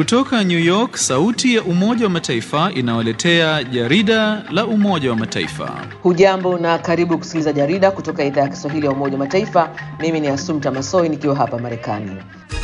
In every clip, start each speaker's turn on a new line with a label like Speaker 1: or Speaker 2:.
Speaker 1: Kutoka New York, sauti ya Umoja wa Mataifa inawaletea jarida la Umoja wa Mataifa.
Speaker 2: Hujambo na karibu kusikiliza jarida kutoka idhaa ya Kiswahili ya Umoja wa Mataifa. Mimi ni Asumta Masoi nikiwa hapa Marekani.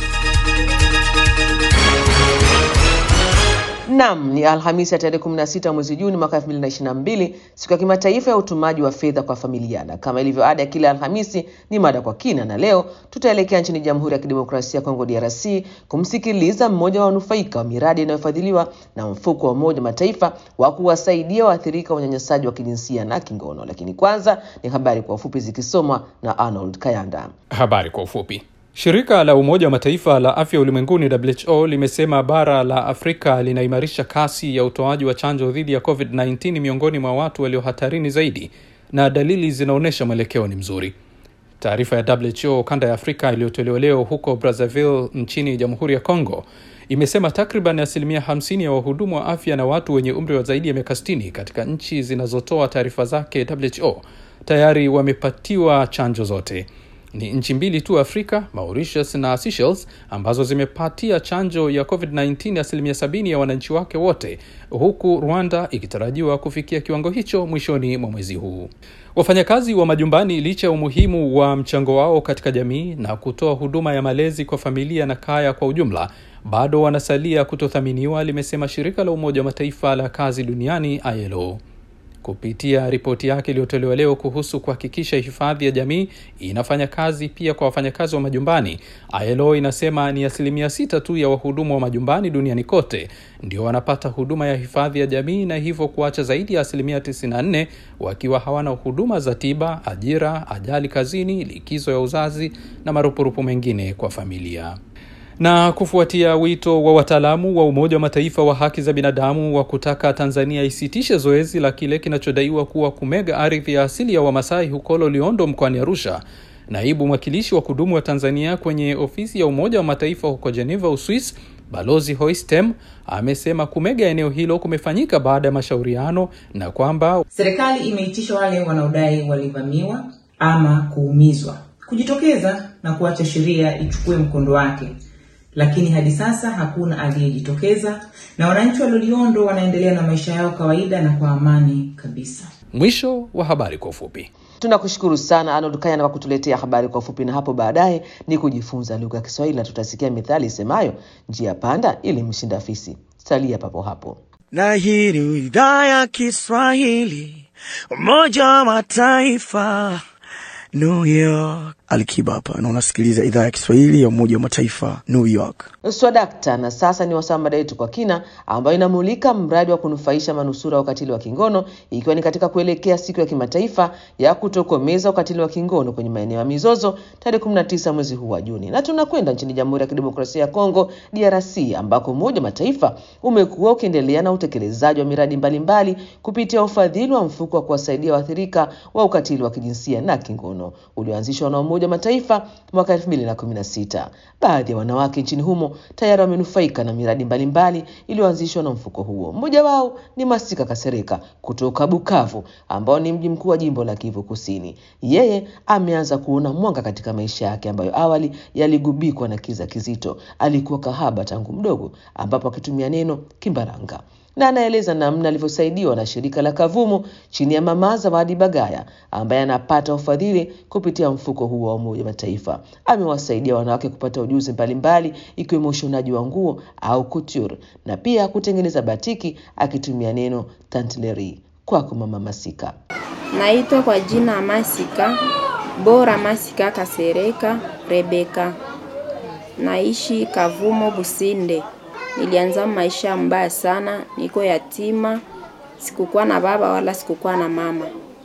Speaker 2: Nam, ni Alhamisi ya tarehe 16 mwezi Juni mwaka 2022, siku ya kimataifa ya utumaji wa fedha kwa familia, na kama ilivyo ada ya kila Alhamisi ni mada kwa kina, na leo tutaelekea nchini Jamhuri ya Kidemokrasia ya Kongo DRC kumsikiliza mmoja wa wanufaika wa miradi inayofadhiliwa na mfuko wa Umoja Mataifa wa kuwasaidia waathirika wa unyanyasaji wa kijinsia na kingono. Lakini kwanza ni habari kwa ufupi zikisomwa na Arnold Kayanda.
Speaker 3: Habari kwa ufupi. Shirika la Umoja wa Mataifa la afya ulimwenguni WHO limesema bara la Afrika linaimarisha kasi ya utoaji wa chanjo dhidi ya COVID-19 miongoni mwa watu walio hatarini zaidi na dalili zinaonyesha mwelekeo ni mzuri. Taarifa ya WHO kanda ya Afrika iliyotolewa leo huko Brazzaville nchini Jamhuri ya Kongo imesema takriban asilimia 50 ya wahudumu wa afya na watu wenye umri wa zaidi ya miaka 60 katika nchi zinazotoa taarifa zake WHO tayari wamepatiwa chanjo zote. Ni nchi mbili tu Afrika, Mauritius na Seychelles, ambazo zimepatia chanjo ya COVID-19 asilimia sabini ya wananchi wake wote, huku Rwanda ikitarajiwa kufikia kiwango hicho mwishoni mwa mwezi huu. Wafanyakazi wa majumbani, licha ya umuhimu wa mchango wao katika jamii na kutoa huduma ya malezi kwa familia na kaya kwa ujumla, bado wanasalia kutothaminiwa, limesema shirika la Umoja wa Mataifa la kazi duniani ILO kupitia ripoti yake iliyotolewa leo kuhusu kuhakikisha hifadhi ya jamii inafanya kazi pia kwa wafanyakazi wa majumbani. ILO inasema ni asilimia sita tu ya wahudumu wa majumbani duniani kote ndio wanapata huduma ya hifadhi ya jamii, na hivyo kuacha zaidi ya asilimia 94 wakiwa hawana huduma za tiba, ajira, ajali kazini, likizo ya uzazi na marupurupu mengine kwa familia na kufuatia wito wa wataalamu wa Umoja wa Mataifa wa haki za binadamu wa kutaka Tanzania isitishe zoezi la kile kinachodaiwa kuwa kumega ardhi ya asili ya Wamasai huko Loliondo mkoani Arusha, naibu mwakilishi wa kudumu wa Tanzania kwenye ofisi ya Umoja wa Mataifa huko Geneva, Uswis, Balozi Hoistem amesema kumega eneo hilo kumefanyika baada ya mashauriano na kwamba
Speaker 4: serikali imeitisha wale wanaodai walivamiwa ama kuumizwa kujitokeza na kuacha sheria ichukue mkondo wake lakini hadi sasa hakuna aliyejitokeza na wananchi wa Loliondo wanaendelea na maisha yao kawaida na kwa amani kabisa.
Speaker 3: Mwisho wa habari kwa ufupi.
Speaker 2: Tunakushukuru sana Arnold Kayana kwa kutuletea habari kwa ufupi, na hapo baadaye ni kujifunza lugha ya Kiswahili na tutasikia mithali isemayo njia panda ili mshinda fisi. Salia papo hapo.
Speaker 5: Na hii ni idhaa ya Kiswahili Umoja wa Mataifa New York. Alikiba hapa na unasikiliza idhaa ya Kiswahili ya Umoja wa Mataifa New York.
Speaker 2: Swadakta. Na sasa ni wasaa mada yetu kwa kina, ambayo inamulika mradi wa kunufaisha manusura wa ukatili wa kingono, ikiwa ni katika kuelekea siku ya kimataifa ya kutokomeza ukatili wa kingono kwenye maeneo ya mizozo tarehe 19 mwezi huu wa Juni. Na tunakwenda nchini Jamhuri ya Kidemokrasia ya Kongo DRC, ambako Umoja wa Mataifa umekuwa ukiendelea na utekelezaji wa miradi mbalimbali mbali, kupitia ufadhili wa mfuko wa kuwasaidia waathirika wa ukatili wa kijinsia na kingono ulioanzishwa na Umoja wa Mataifa mwaka 2016. Baadhi ya wanawake nchini humo tayari wamenufaika na miradi mbalimbali iliyoanzishwa na mfuko huo. Mmoja wao ni Masika Kasereka kutoka Bukavu, ambao ni mji mkuu wa jimbo la Kivu Kusini. Yeye ameanza kuona mwanga katika maisha yake ambayo awali yaligubikwa na kiza kizito. Alikuwa kahaba tangu mdogo, ambapo akitumia neno Kimbaranga na anaeleza namna alivyosaidiwa na shirika la Kavumu chini ya Mama Zawadi Bagaya ambaye anapata ufadhili kupitia mfuko huo wa Umoja wa Mataifa. Amewasaidia wanawake kupata ujuzi mbalimbali ikiwemo ushonaji wa nguo au couture na pia kutengeneza batiki akitumia neno tantleri. Kwako Mama Masika.
Speaker 6: Naitwa kwa jina Masika Bora Masika Kasereka Rebeka, naishi Kavumo Businde. Nilianza maisha mbaya sana, niko yatima, sikukuwa na baba wala sikukuwa na mama.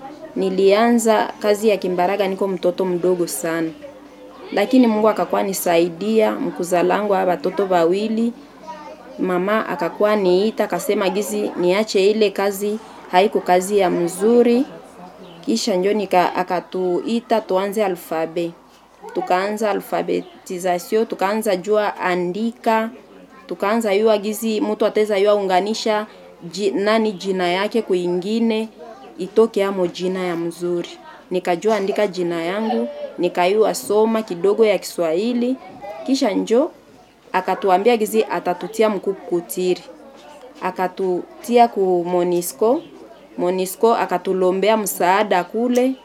Speaker 6: Nilianza kazi ya Kimbaraga niko mtoto mdogo sana, lakini Mungu akakuwa nisaidia mkuzalangu a watoto wawili. Mama akakuwa niita akasema gizi niache ile kazi, haiko kazi ya mzuri. Kisha njo nika akatuita tuanze alfabe, tukaanza alfabetisation, tukaanza jua andika tukaanza yua gizi mtu ateza yua unganisha ji, nani jina yake kuingine itoke amo jina ya mzuri. Nikajua andika jina yangu, nikayua soma kidogo ya Kiswahili, kisha njo akatuambia gizi atatutia mkuu kutiri akatutia ku Monisco. Monisco akatulombea msaada kule,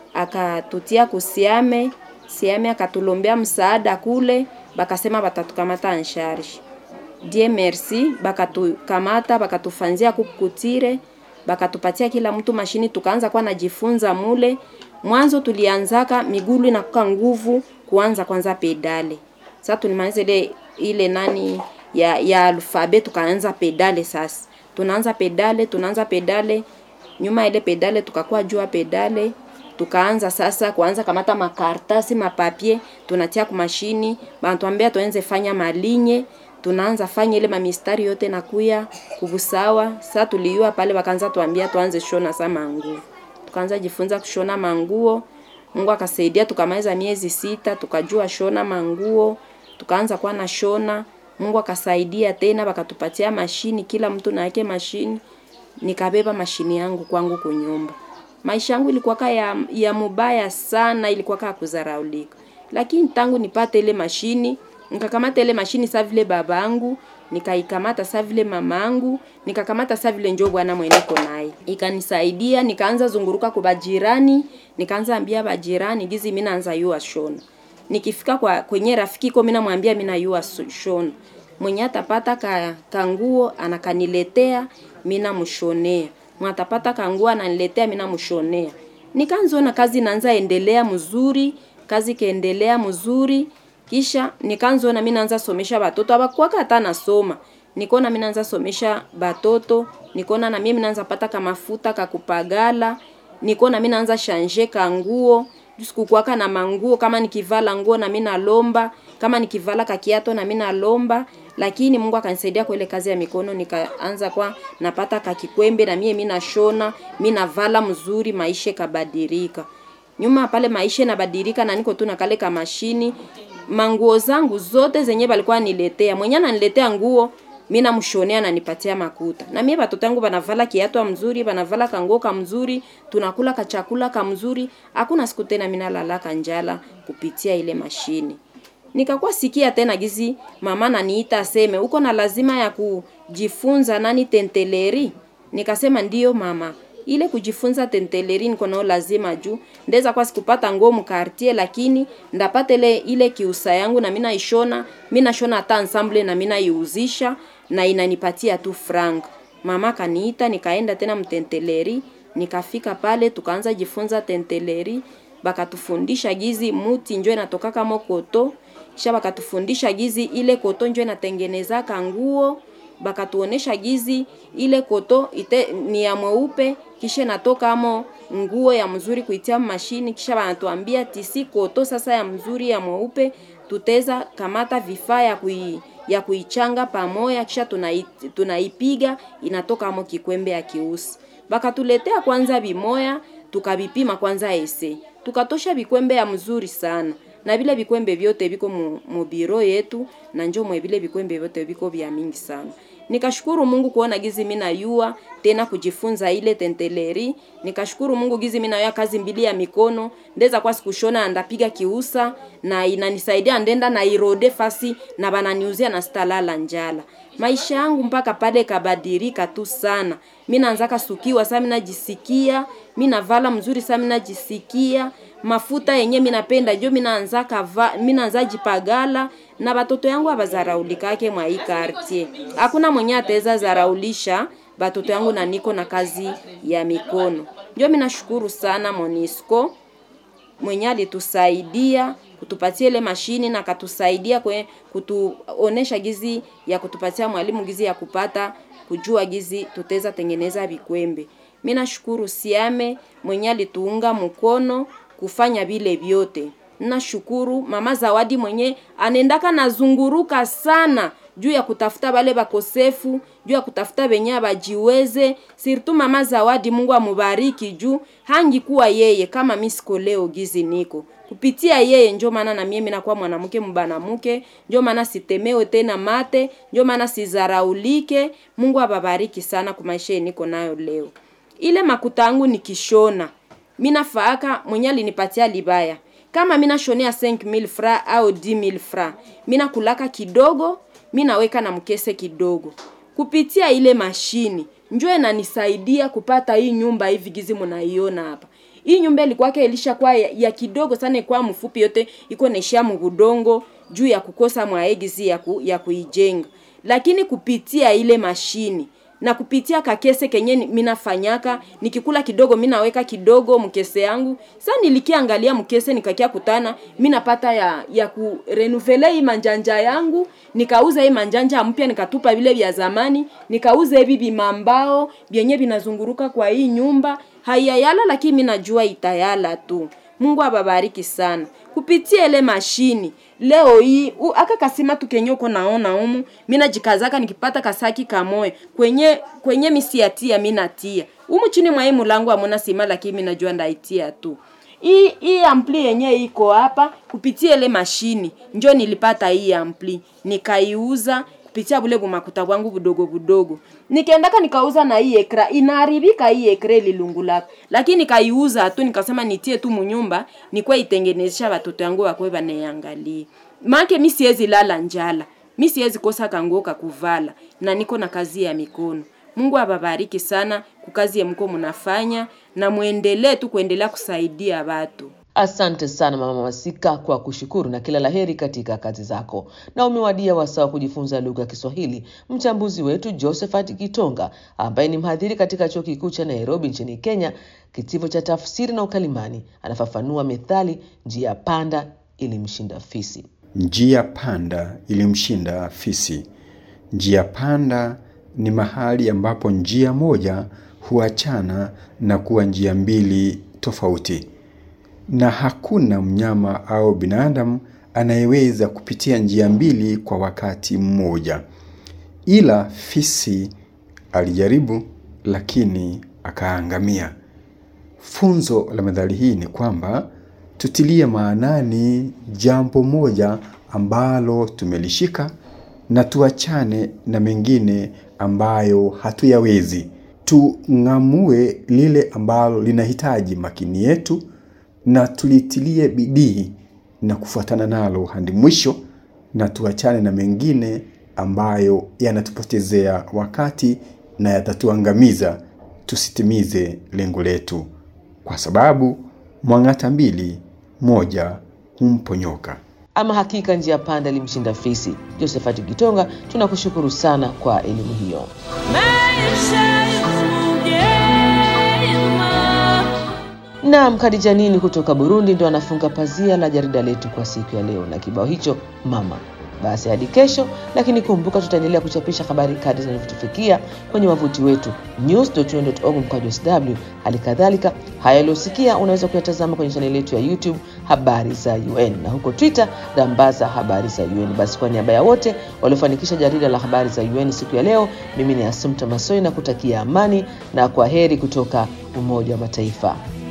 Speaker 6: akatutia kusiame siame, akatulombea msaada kule, bakasema batatukamata ansharge. Die merci, bakatukamata bakatufanzia kukutire, bakatupatia kila mtu mashini, tukaanza kwa najifunza mule. Mwanzo tulianzaka migulu inakuka nguvu kuanza kwanza pedale. Sasa tulimaliza ile ile nani ya, ya alfabe tukaanza pedale sasa. Tunaanza pedale, tunaanza pedale. Nyuma ile pedale tukakuwa jua pedale. Tukaanza sasa kuanza kamata makartasi, mapapie, tunatia ku mashini, banatuambia tuanze fanya malinye, tunaanza fanya ile mamistari yote nakuya kubusawa. Sasa tuliua pale wakaanza tuambia tuanze shona sama manguo. Tukaanza jifunza kushona manguo. Mungu akasaidia tukamaliza miezi sita tukajua shona manguo. Tukaanza kuwa na shona Mungu akasaidia tena, wakatupatia mashini, kila mtu na yake mashini. Nikabeba mashini yangu kwangu kunyumba. Maisha yangu ilikuwa ya, ya mubaya sana, ilikuwa kama kuzaraulika, lakini tangu nipate ile mashini, nikakamata ile mashini sa vile babangu, nikaikamata sa vile mamangu, nikakamata sa vile njoo bwana mweneko naye, ikanisaidia. Nikaanza zunguruka kwa bajirani, nikaanza ambia bajirani gizi mimi naanza yua shona nikifika kwa kwenye rafiki ko mimi namwambia mimi nayua shona, mwenye atapata ka, kanguo anakaniletea mimi namshonea, mwatapata kanguo ananiletea mimi namshonea. Nikaanza kazi naanza endelea mzuri, kazi kaendelea mzuri, kisha nikaanza mimi naanza somesha batoto abakuwa hata nasoma nikona mimi naanza somesha batoto, nikona na mimi naanza pata kama mafuta kakupagala, nikona mimi naanza shanje kanguo sikukuwaka na manguo kama nikivala nguo na mimi nalomba, kama nikivala kakiato na mimi nalomba, lakini Mungu akanisaidia kwa ile kazi ya mikono, nikaanza kwa napata kakikwembe na mimi nashona, mimi navala mzuri, maisha kabadilika. Nyuma pale maisha inabadilika na niko tu na kale kama mashini, manguo zangu zote zenye balikuwa niletea, mwenye ananiletea nguo mimi namshonea na nipatia makuta. Na mimi watoto wangu banavala kiatu mzuri, banavala kanguo kamzuri, tunakula kachakula kamzuri. Hakuna siku tena mimi nalalaka njala kupitia ile mashini. Nikakuwa sikia tena gizi mama naniita aseme uko na lazima ya kujifunza nani tenteleri. Nikasema ndiyo mama. Ile kujifunza tenteleri niko nao lazima juu ndeza kwa sikupata nguo mkartie, lakini ndapata ile ile kiusa yangu na mimi naishona, mimi nashona hata ensemble na mimi naiuzisha na inanipatia tu frank. Mama kaniita nikaenda tena mtenteleri, nikafika pale tukaanza jifunza tenteleri, bakatufundisha gizi muti njoo inatoka kama koto, kisha bakatufundisha gizi ile koto njoo inatengeneza kanguo, bakatuonesha gizi ile koto ite, ni ya mweupe kisha natoka amo nguo ya mzuri kuitia mashini, kisha banatuambia tisi koto sasa ya mzuri ya mweupe tuteza kamata vifaa ya kui ya kuichanga pamoja, kisha tunai, tunaipiga inatoka amo kikwembe ya kiusi. Bakatuletea kwanza bimoya, tukabipima kwanza ese, tukatosha bikwembe ya mzuri sana na vile vikwembe vyote viko mu, mu biro yetu na njo mwe vile vikwembe vyote viko vya mingi sana. Nikashukuru Mungu kuona gizi mimi nayua tena kujifunza ile tenteleri. Nikashukuru Mungu gizi mimi nayua kazi mbili ya mikono, ndeza kwa sikushona ndapiga kiusa na inanisaidia ndenda na irode fasi na bananiuzia na stalala njala. Maisha yangu mpaka pale kabadilika tu sana. Mimi naanzaka sukiwa sasa, mimi najisikia, mimi navala mzuri sasa, mimi najisikia mafuta yenye mimi napenda jo, mimi naanza kava, mimi naanza jipagala na batoto yangu abazaraulikake mwa hii quartier. Hakuna mwenye ataweza zaraulisha batoto yangu na niko na kazi ya mikono. Ndio mimi nashukuru sana Monisco mwenye alitusaidia kutupatia ile mashini na katusaidia kwe kutuonesha gizi ya kutupatia mwalimu gizi ya kupata kujua gizi tuteza tengeneza vikwembe. Mimi nashukuru Siame mwenye alituunga mkono kufanya vile vyote. Nashukuru mama Zawadi mwenye anendaka nazunguruka sana juu ya kutafuta bale bakosefu, juu ya kutafuta benye bajiweze. Sirtu mama Zawadi, Mungu amubariki juu hangikuwa yeye kama mimi siko leo gizi niko kupitia yeye, njo maana na mimi nakuwa mwanamke mbanamuke, njo maana sitemewe tena mate, njo maana sizaraulike. Mungu ababariki sana kwa maisha niko nayo leo. Ile makuta yangu nikishona mina faaka mwenye alinipatia libaya kama mina shonea 5000 fra au 10000 fra mina kulaka kidogo minaweka na mkese kidogo kupitia ile mashini njo inanisaidia kupata hii nyumba hivi gizi mnaiona hapa hii nyumba ilikuwake ilishakuwa ya, ya kidogo sana ikuwa mfupi yote iko naishia mgudongo juu ya kukosa mwaegizi ya, ku, ya kuijenga lakini kupitia ile mashini na kupitia kakese kenye ni- minafanyaka nikikula kidogo minaweka kidogo mkese yangu sa nilikiangalia mkese nikakia kutana minapata ya ya kurenuvele hii manjanja yangu nikauza hii manjanja mpya nikatupa vile vya zamani nikauza hivi vimambao vyenye vinazunguruka kwa hii nyumba haiyayala lakini minajua itayala tu mungu ababariki sana kupitia ile mashini leo hii u- aka kasima tu kenye uko naona umu mina jikazaka nikipata kasaki kamoe kwenye kwenye misiatia minatia umu chini mwa hii mulango amona sima lakini minajua ndaitia tu hii hii ampli yenye iko hapa kupitia ile mashini njo nilipata hii ampli nikaiuza kupitia bule bumakuta bwangu budogo budogo nikaendaka nikauza na hii ekra inaharibika hii ekra ililungulaka lakini nikaiuza tu nikasema nitie tu munyumba nikwe itengenezesha watoto yangu wakwe banayangalia make mi siwezi lala njala mi siwezi kosa kanguo kakuvala na niko na kazi ya mikono mungu ababariki sana kukazi ya mko mnafanya na mwendelee tu kuendelea kusaidia watu
Speaker 2: Asante sana Mama Masika kwa kushukuru na kila laheri katika kazi zako. Na umewadia wasaa wa kujifunza lugha ya Kiswahili. Mchambuzi wetu Josephat Kitonga ambaye ni mhadhiri katika chuo kikuu cha Nairobi nchini Kenya, kitivo cha tafsiri na ukalimani, anafafanua methali njia panda ilimshinda fisi.
Speaker 7: Njia panda ilimshinda fisi. Njia panda ni mahali ambapo njia moja huachana na kuwa njia mbili tofauti, na hakuna mnyama au binadamu anayeweza kupitia njia mbili kwa wakati mmoja. Ila fisi alijaribu, lakini akaangamia. Funzo la methali hii ni kwamba tutilie maanani jambo moja ambalo tumelishika na tuachane na mengine ambayo hatuyawezi. Tung'amue lile ambalo linahitaji makini yetu na tulitilie bidii na kufuatana nalo hadi mwisho, na tuachane na mengine ambayo yanatupotezea wakati na yatatuangamiza tusitimize lengo letu, kwa sababu mwang'ata mbili, moja humponyoka.
Speaker 2: Ama hakika njia panda ilimshinda fisi. Josephat Kitonga, tunakushukuru sana kwa elimu hiyo. Naam, Khadija Nini kutoka Burundi ndo anafunga pazia la jarida letu kwa siku ya leo na kibao hicho mama. Basi hadi kesho, lakini kumbuka tutaendelea kuchapisha habari kadri zinavyotufikia kwenye wavuti wetu news.un.org mkwaju sw. Hali kadhalika haya yaliyosikia unaweza kuyatazama kwenye chaneli yetu ya YouTube habari za UN na huko Twitter rambaza habari za UN. Basi kwa niaba ya wote waliofanikisha jarida la habari za UN siku ya leo, mimi ni Asumta Masoi na kutakia amani na kwa heri kutoka Umoja wa Mataifa.